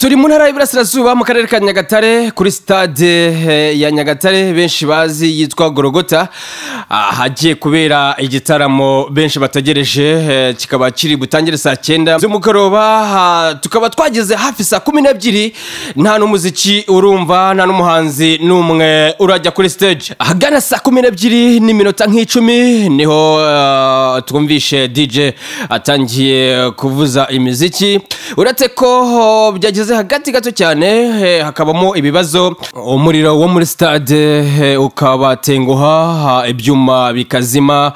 turi mu ntara y'iburasirazuba mu karere ka nyagatare kuri sitade eh, ya nyagatare benshi bazi yitwa gorogota ahagiye kubera igitaramo benshi bategereje eh, kikaba kiri butangire saa cyenda z'umugoroba ah, tukaba twageze hafi saa kumi n'ebyiri nta n'umuziki urumva nta n'umuhanzi n'umwe urajya kuri stage ahagana saa kumi n'ebyiri n'iminota nk'icumi niho eh, twumvishe dj atangiye kuvuza imiziki uretse ko oh, byageze hagati gato cyane eh, hakabamo ibibazo umuriro wo muri stade eh, ukabatenguha ha, ibyuma bikazima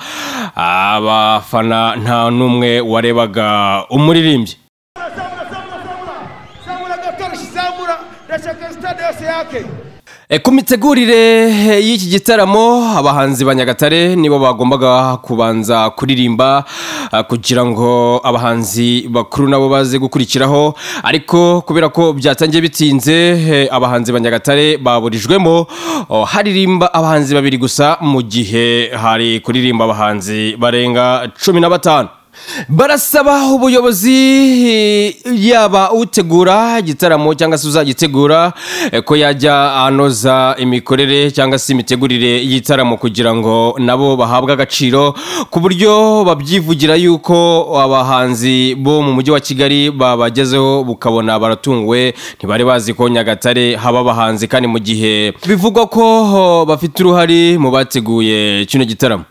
abafana nta n'umwe warebaga umuririmbyi Samura, Samura, Samura, Samura, Gakarishi, Samura, ndashaka sitade yose yake E, ku mitegurire e, y'iki gitaramo abahanzi ba nyagatare nibo bagombaga kubanza kuririmba a, kugira ngo abahanzi bakuru nabo baze gukurikiraho ariko kubera ko byatangiye bitinze e, abahanzi ba nyagatare baburijwemo o, haririmba abahanzi babiri gusa mu gihe hari kuririmba abahanzi barenga cumi na batanu barasaba ubuyobozi eh, yaba utegura igitaramo cyangwa se uzagitegura eh, ko yajya anoza imikorere cyangwa se imitegurire y'igitaramo kugira ngo nabo bahabwe agaciro ku buryo babyivugira yuko abahanzi bo mu mujyi wa kigali babagezeho bukabona baratunguwe ntibari bazi ko nyagatare haba abahanzi kandi mu gihe bivugwa ko oh, bafite uruhare mu bateguye kino gitaramo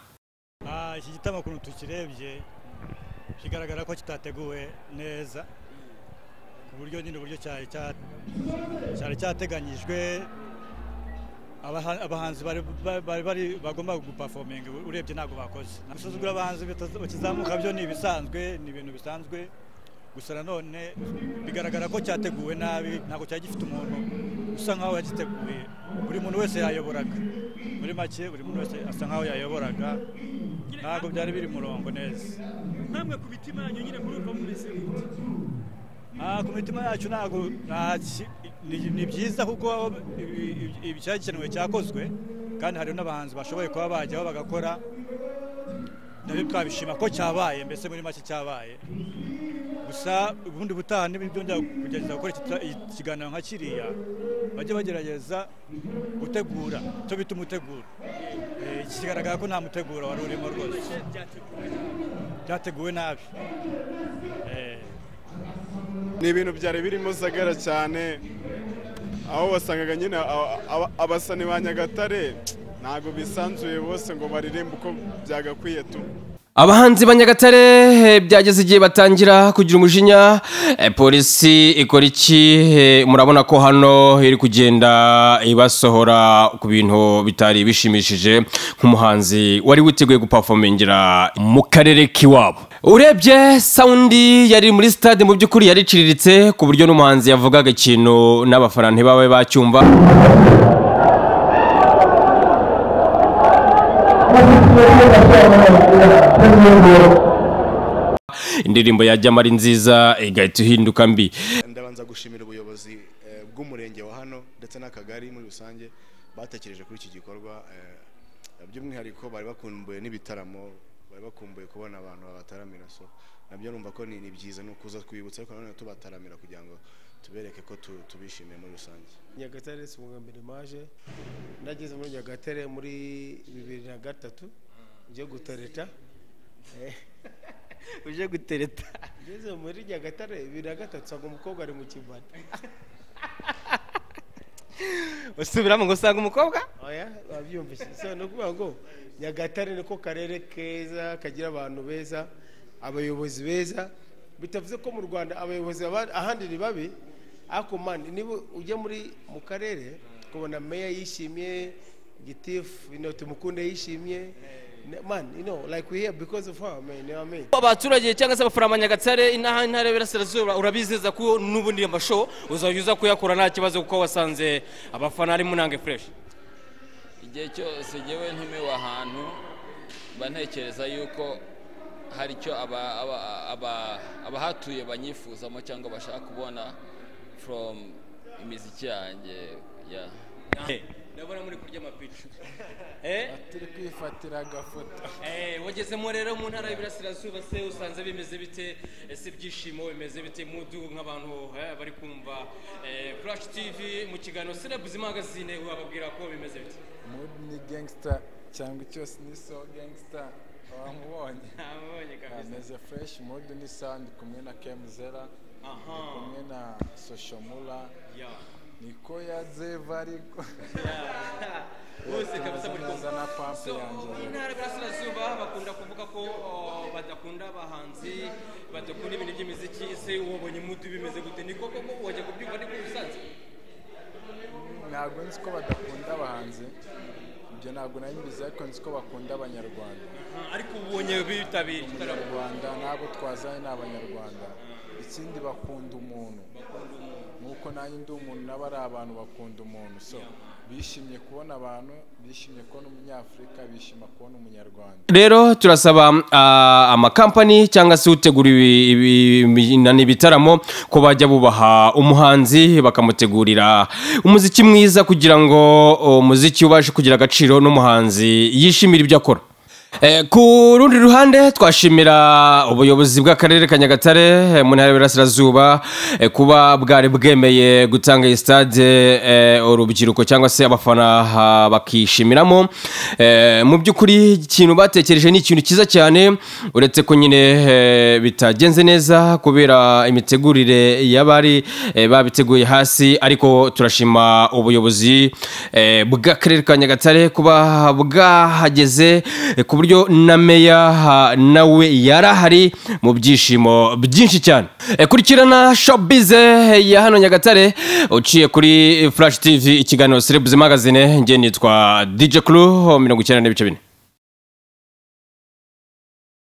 Ah, iki gitaramo ukuntu tukirebye kigaragara ko kitateguwe neza ku buryo nyine uburyo cyari cya- cyari cyateganyijwe abaha- abahanzi bari bari- bari bari- bagomba gupafominga urebye ntabwo bakoze gusuzugura abahanzi bitaza- bakizamuka byo ni ibisanzwe ni ibintu bisanzwe gusa nanone bigaragara ko cyateguwe nabi ntabwo cyari gifite umuntu usa nkaho yagiteguye buri muntu wese yayoboraga muri make buri muntu wese asa nkaho yayoboraga ntabwo byari biri murongo neza namwe ku mitima yanyu nyine murumva mumeze gute Ah, ku mitima yacu ntabwo nta ki- ni ni byiza kuko ibi- ibi- icyari gikenewe cyakozwe kandi hariho n'abahanzi bashoboye kuba bajyaho bagakora nabyo twabishima ko cyabaye mbese muri make cyabaye gusa ubundi butaha ntibyongera kugerageza gukora iki- iki- ikiganiro nka kiriya bajye bagerageza gutegura cyo bita umuteguro Eh, iki kigaragara ko nta muteguro wari urimo rwose byateguwe nabi Eh, ni ibintu byari birimo sagara cyane aho wasangaga nyine aba- aba- abasani ba nyagatare ntabwo bisanzuye bose ngo baririmbe uko byagakwiye tu abahanzi ba nyagatare eh, byageze igihe batangira kugira umujinya eh, polisi ikora iki Eh, murabona ko hano iri kugenda ibasohora ku bintu bitari bishimishije nk'umuhanzi wari witeguye gupafomingira mu karere k'iwabo urebye sawundi yari muri sitade mu by'ukuri yari iciriritse ku buryo n'umuhanzi yavugaga ikintu n'abafana ntibabe bacyumva indirimbo yajyamo ari nziza igahita ihinduka mbi ndabanza gushimira ubuyobozi eh, bw'umurenge wa hano ndetse n'akagari muri rusange batekereje kuri iki gikorwa eh, by'umwihariko bari bakumbuye n'ibitaramo bari bakumbuye kubona abantu babataramira so nabyo numva ko ni ni byiza ni ukuza twibutsa ariko nanone tubataramira kugira ngo tubereke ko tu- tubishimiye muri rusange nyagatare si ubwa mbere maje nageze muri nyagatare muri bibiri na gatatu njye gutereta Eh, uje gutereta ngeze muri nyagatare bibiri na gatatu usanga umukobwa ari mu kibari usubiramo ngo usanga umukobwa oya wabyumvise so ni ukuvuga ngo nyagatare niko karere keza kagira abantu beza abayobozi beza bitavuze ko mu rwanda abayobozi aba- ahandi ni babi ariko mani niba ujya muri mu karere ukabona meya yishimye gitifu ino tumukunde yishimye mani you know like we here because of her man you know what I mean abaturage cyangwa se abafurama nyagatare inaha intara y'iburasirazuba urabizeza ko n'ubundi amasho uzajya uza kuyakora nta kibazo kuko wasanze abafana ari munange fureshi igihe cyose ngewe ntumiwe ahantu mba ntekereza yuko hari icyo aba- aba- aba- abahatuye banyifuzamo cyangwa bashaka kubona from imiziki yanjye ya ndabona muri kurya amapica eh turi kwifatira agafoto Eh, wagezemo rero mu ntara y'Iburasirazuba se usanze bimeze bite ese ibyishimo bimeze bite mudu nk'abantu eh, bari kumva eh, Flash TV mu kiganiro Celebs Magazine wababwira ko bimeze bite Mood ni gangster cyangwa icyo ni so gangster wamubonye Abonye kabisa ameze fresh Mood ni sa ndi kumwe na Kemzera Aha. ndi kumwe na Soshomura ya niko yazeva ariko bose kabisa muri neza kumva na pampe So, yanjye intara y'Iburasirazuba bakunda kuvuga ko oh, badakunda abahanzi badakunda ibintu by'imiziki ese wabonye mudu bimeze gute ni koko ko wajya kubyumva ni kuri Musanze ntabwo nzi ko badakunda abahanzi ibyo ntabwo nari mbizi ariko nzi ko bakunda abanyarwanda Ah, ariko ubonye bitabiriye igitaramo abanyarwanda ntabwo twazanye ni abanyarwanda ikindi bakunda umuntu nk'uko nanjye ndi umuntu nabo ari abantu bakunda umuntu so bishimye kubona abantu bishimye kubona umunyafurika bishima kubona umunyarwanda rero turasaba ah, amakampani cyangwa se utegura ibi- ibi- ibi- na- ibitaramo ko bajya bubaha umuhanzi bakamutegurira umuziki mwiza kugira ngo oh, umuziki ubashe kugira agaciro n'umuhanzi yishimira ibyo akora Eh, ku rundi ruhande twashimira ubuyobozi bw'akarere ka nyagatare eh, mu ntara y'Iburasirazuba eh, kuba bwari bwemeye gutanga iyi stade eh, urubyiruko cyangwa se abafana ah, bakishimiramo Eh, mu by'ukuri ikintu batekereje ni ikintu cyiza cyane uretse ko nyine eh, bitagenze neza kubera imitegurire y'abari eh, babiteguye hasi ariko turashima ubuyobozi eh, bw'akarere ka nyagatare kuba bwahageze eh, ku buryo na meya ha, nawe yari ahari mu byishimo byinshi cyane Eh, kurikirana shopize ya hano nyagatare uciye kuri flash tv ikiganiro serebuzi magazine njye nitwa dj crew mirongo icyenda n'ibice bine